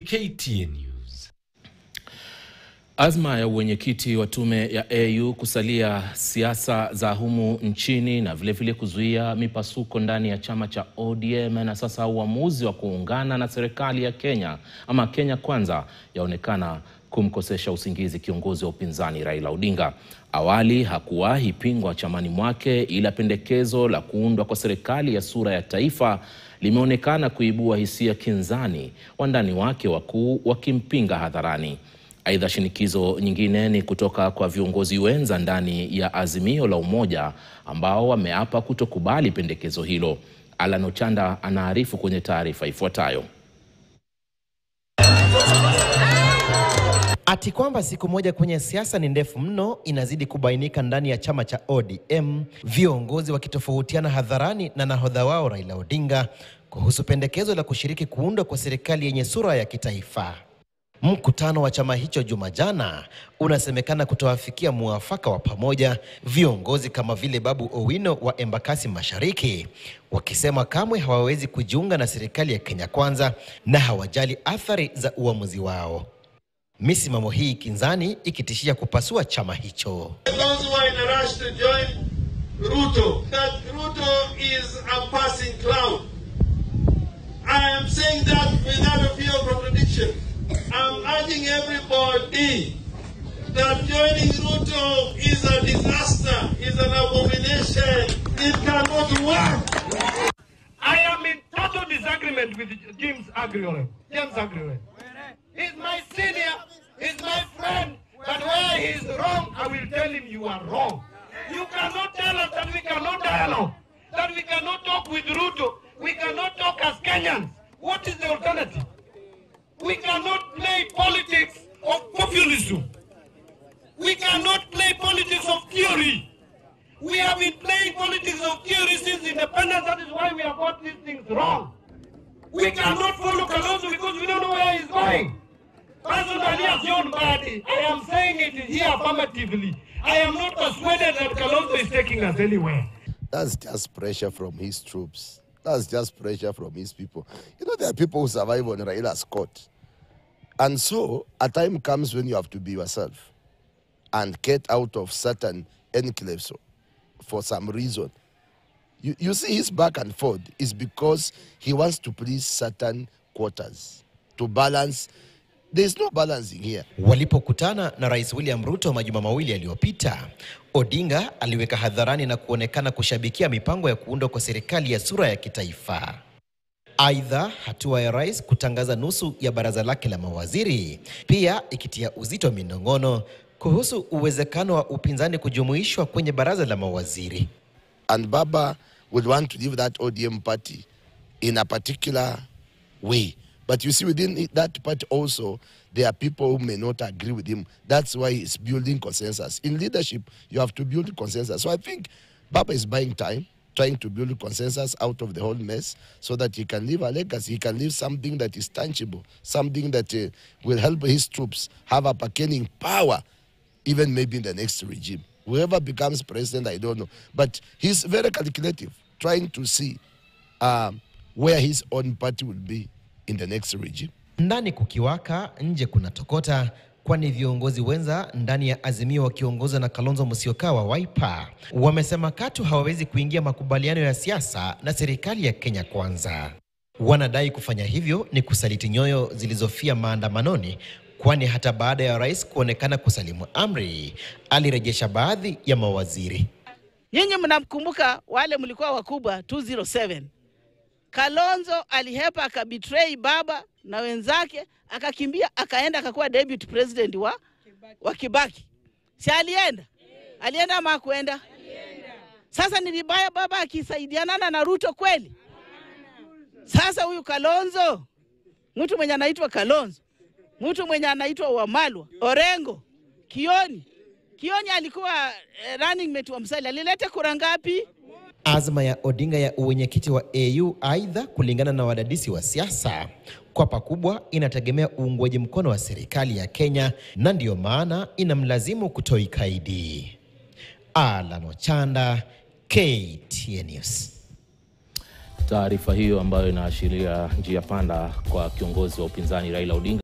KTN News. Azma ya uwenyekiti wa tume ya AU kusalia siasa za humu nchini na vilevile vile kuzuia mipasuko ndani ya chama cha ODM na sasa uamuzi wa kuungana na serikali ya Kenya ama Kenya Kwanza yaonekana kumkosesha usingizi kiongozi wa upinzani Raila Odinga. Awali hakuwahi pingwa chamani mwake, ila pendekezo la kuundwa kwa serikali ya sura ya taifa limeonekana kuibua hisia kinzani, wandani wake wakuu wakimpinga hadharani. Aidha, shinikizo nyingine ni kutoka kwa viongozi wenza ndani ya Azimio la Umoja ambao wameapa kutokubali pendekezo hilo. Alan Ochanda anaarifu kwenye taarifa ifuatayo. Ati kwamba siku moja kwenye siasa ni ndefu mno inazidi kubainika ndani ya chama cha ODM, viongozi wakitofautiana hadharani na nahodha wao Raila Odinga kuhusu pendekezo la kushiriki kuundwa kwa serikali yenye sura ya kitaifa. Mkutano wa chama hicho juma jana unasemekana kutoafikia muafaka wa pamoja, viongozi kama vile Babu Owino wa Embakasi Mashariki wakisema kamwe hawawezi kujiunga na serikali ya Kenya Kwanza na hawajali athari za uamuzi wao. Misimamo hii kinzani ikitishia kupasua chama hicho. Those who are in a rush to join Ruto, that Ruto is a passing cloud. I am saying that without a fear of contradiction. I'm urging everybody that joining Ruto is a disaster, is an abomination. It cannot work. I am in total disagreement with James Agriole. James Agriole. He's my senior, he's my friend, but where he's wrong, I will tell him you are wrong. You cannot tell us that we cannot dialogue, that we cannot talk with Ruto, we cannot talk as Kenyans. What is the alternative? We cannot play politics of populism. We cannot play politics of theory. We have been playing politics of theory since independence. That is why we have got these things wrong. We cannot follow Kalonzo because we don't know where he's going. Personally, as John Badi, I am saying it here affirmatively. I am not persuaded that Kalonzo is taking us anywhere. That's just pressure from his troops. That's just pressure from his people. You know, there are people who survive on Raila's court. And so, a time comes when you have to be yourself and get out of certain enclaves for some reason. You, you see, his back and forth is because he wants to please certain quarters to balance. There's no balancing here. Walipokutana na Rais William Ruto majuma mawili yaliyopita, Odinga aliweka hadharani na kuonekana kushabikia mipango ya kuundwa kwa serikali ya sura ya kitaifa. Aidha, hatua ya rais kutangaza nusu ya baraza lake la mawaziri pia ikitia uzito minong'ono kuhusu uwezekano wa upinzani kujumuishwa kwenye baraza la mawaziri. And Baba would want to leave that ODM party in a particular way. But you see, within it- that party also, there are people who may not agree with him. That's why he's building consensus. In leadership, you have to build consensus. So I think Baba is buying time, trying to build consensus out of the whole mess so that he can leave a legacy. He can leave something that is tangible, something that uh, will help his troops have a bargaining power even maybe in the next regime. Whoever becomes president, I don't know. But he's very calculative, trying to see um, where his own party will be in the next regime. Ndani kukiwaka, nje kuna tokota, kwani viongozi wenza ndani ya Azimio wakiongozwa na Kalonzo Musyoka wa Wiper wamesema katu hawawezi kuingia makubaliano ya siasa na serikali ya Kenya Kwanza. Wanadai kufanya hivyo ni kusaliti nyoyo zilizofia maandamanoni, kwani hata baada ya rais kuonekana kusalimu amri, alirejesha baadhi ya mawaziri. Nyinyi mnamkumbuka wale mlikuwa wakubwa 207. Kalonzo alihepa akabetray baba na wenzake, akakimbia akaenda akakuwa deputy president wa, wa Kibaki. Si alienda? Alienda ama hakuenda? Sasa ni vibaya baba akisaidianana na Ruto kweli? Sasa huyu Kalonzo, mtu mwenye anaitwa Kalonzo, mtu mwenye anaitwa Wamalwa, Orengo, Kioni. Kioni alikuwa eh, running mate wa Musalia, alileta kura ngapi? Azma ya Odinga ya uwenyekiti wa AU aidha, kulingana na wadadisi wa siasa, kwa pakubwa inategemea uungwaji mkono wa serikali ya Kenya, na ndiyo maana inamlazimu kutoi kaidi. Alan Ochanda, KTN News. Taarifa hiyo ambayo inaashiria njia panda kwa kiongozi wa upinzani Raila Odinga